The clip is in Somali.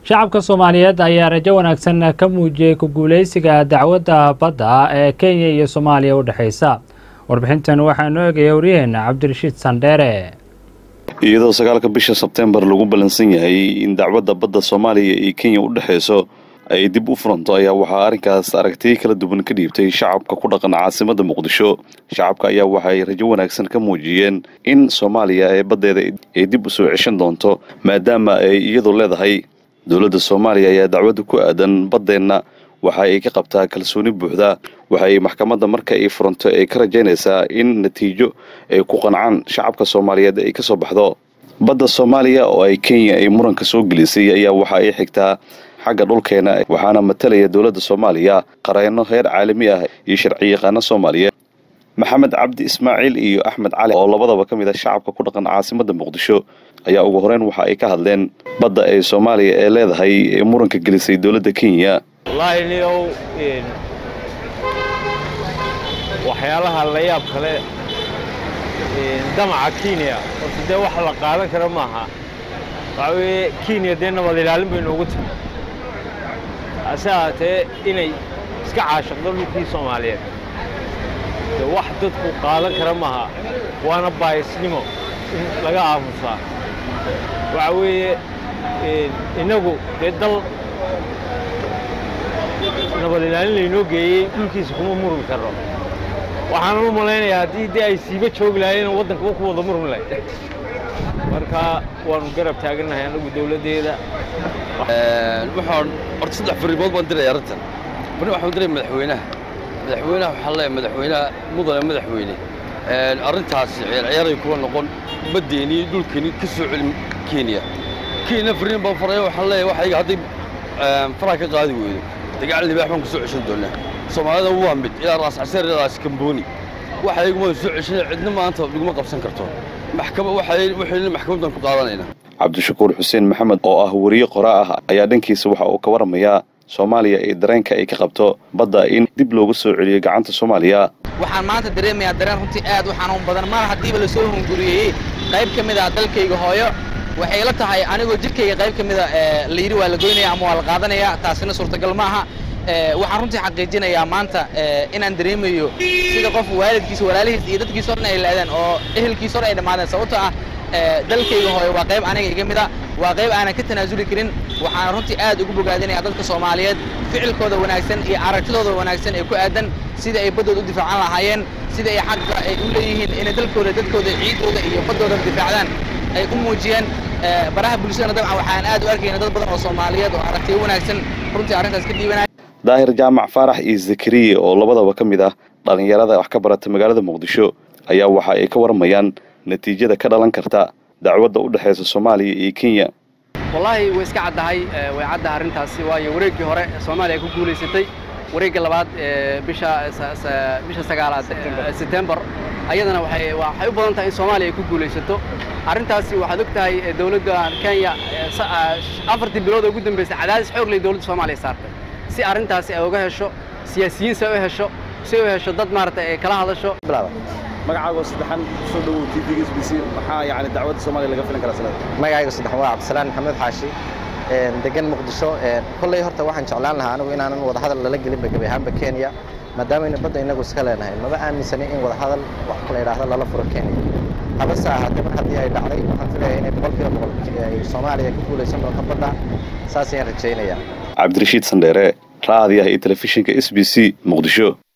shacabka soomaaliyeed ayaa rajo wanaagsan ka muujiyey ku guuleysiga dacwadda badda ee kenya iyo soomaaliya u dhexeysa warbixintan waxaa noo eegaya waryaheena cabdirashiid sandheere iyadoo sagaalka bisha sebteembar lagu ballansan yahay in dacwadda badda soomaaliya iyo kenya u dhexeyso ay dib u furanto ayaa waxaa arrinkaas aragtiyo kala duwan ka dhiibtay shacabka ku dhaqan caasimadda muqdisho shacabka ayaa waxay rajo wanaagsan ka muujiyeen in soomaaliya ee baddeeda ay dib u soo ceshan doonto maadaama ay iyadu leedahay dowladda soomaaliya ayaa dacwadda ku aadan baddeenna waxa ay ka qabtaa kalsooni buuxda waxa ay maxkamadda marka ay furanto ay ka rajaynaysaa in natiijo ay ku qancaan shacabka soomaaliyeed ay ka soo baxdo badda soomaaliya oo ay kenya ay muranka soo gelisay ayaa waxa ay xigtaa xagga dhulkeena waxaana matalaya dowladda soomaaliya qareenno heer caalami ah iyo sharciyaqaano soomaaliyeed maxamed cabdi ismaaciil iyo axmed cali oo labadaba ka mid ah shacabka ku dhaqan caasimadda muqdisho ayaa ugu horeyn waxa ay ka hadleen badda ee soomaaliya ee leedahay ee muranka gelisay dowladda kenya wallaahi niyow waxyaalaha la yaab kale damaca kenya horta dee wax la qaadan kara maaha waxaa weeye kenya dee nabad ilaalin bay noogu timi hase ahaatee inay iska caashaqdo dhulkii soomaaliyeed dee wax dadku qaadan kara maaha waana baayisnimo in laga aamusaa waxaa weeye innagu dee dal nabad ilaalin laynoo geeyey dhulkiisa kuma murmi karno waxaanan u malaynayaa haddii dee ay siiba joogi lahayen waddankaba ku wada murmi lahayd marka waanu garab taagannahay annagu dawladdeeda waxaan horta saddex fariimood baan diraya arrintan bani waxaan diraya madaxweynaha madaxweynaha waxaan leeyahay madaxweynaha mudane madaxweyne arrintaasi ciyaarciyaray kuwa noqon baddeenii dhulkeenii ka soo celin kenya kenya fariin baan faraya waxaan leeyahay waxayga hadday faraha ka qaadi weydo dagaal libaax baan ku soo ceshan doonaa soomaalida waa mid ilaa raas caseer ilaa kambooni waxayguma soo ceshan cidna maanta laguma qabsan karto maxkamad waxay waxayna maxkamadan ku qaadanaynaa cabdishakuur xuseen maxamed oo ah weriye qoraa ah ayaa dhankiisa waxa uu ka waramayaa soomaaliya ee dareenka ay ka qabto badda in dib loogu soo celiyo gacanta soomaaliya waxaan maanta dareemayaa dareen runtii aad u xanuun badan mar haddiiba lasoo hunguriyeeyey qayb ka mid ah dalkayga hooyo waxay la tahay anigoo jidhkayga qayb ka mida la yidhi waa la goynaya ama waa la qaadanaya taasina suurtagal ma aha waxaan runtii xaqiijinayaa maanta inaan dareemayo sida qof waalidkiisa walaalihiis iyo dadkiisa o dhan ay laadeen oo ehelkiisa o dhan ay dhammaadeen sababtoo ah dalkayga hooyo waa qayb aniga iga mida waa qayb aanan ka tanaasuli karin waxaan runtii aad ugu bogaadinayaa dadka soomaaliyeed ficilkooda wanaagsan iyo aragtidooda wanaagsan ee ku aadan sidai ay baddooda u difaacan lahaayeen sida ay xagga ay u leeyihiin inay dalkooda dadkooda ciiddooda iyo baddooda difaacdaan ay u muujiyeen baraha bulshadana dabcan waxaan aad u arkayna dad badan oo soomaaliyeed oo aragtiyo wanaagsan runtii arrintaas ka dhiibanaya daahir jaamac faarax iyo zakariye oo labadaba ka mid ah dhallinyarada wax ka barata magaalada muqdisho ayaa waxa ay ka warmayaan natiijada ka dhalan karta dacwadda u dhexaysa soomaaliya iyo kenya wallaahi way iska caddahay way caddahay arrintaasi waayo wareeggii hore soomaaliya ay ku guulaysatay wareegga labaad bisha bisha sagaalaad sebtembar ayadana waxay waxay u badan tahay in soomaaliya ay ku guulaysato arrintaasi waxaad og tahay dowladda kenya afartii bilood oo ugu dambaysay cadaadis xoog leh dowladda soomaaliya saartay si arrintaasi ay uga hesho siyaasiyiin si ay u hesho si ay u hesho dad maaragtay ay kala hadasho magacaago saddexan soo dhowow t v s b c maxaa yani dacwadda soomaaliya laga filan karaa sanada magacayga saddexan waa cabdisalaan maxamed xaashi degan muqdisho kolley horta waxaan jeclaan lahaa anigu inaanan wadahadal lala gelinba gebi ahaanba kenya maadaameyna badda inagu iska leenahay maba aaminsanay in wadahadal wax la yidhaahdo lala furo kenya habase ahaatee mar haddii ay dhacday waxaan filaya inay boqolkiiba boqol ay soomaaliya ka guulaysan doonto badda saas ayaan rajaynayaa cabdirashiid sandheere raadiyaha iyo telefishinka s b c muqdisho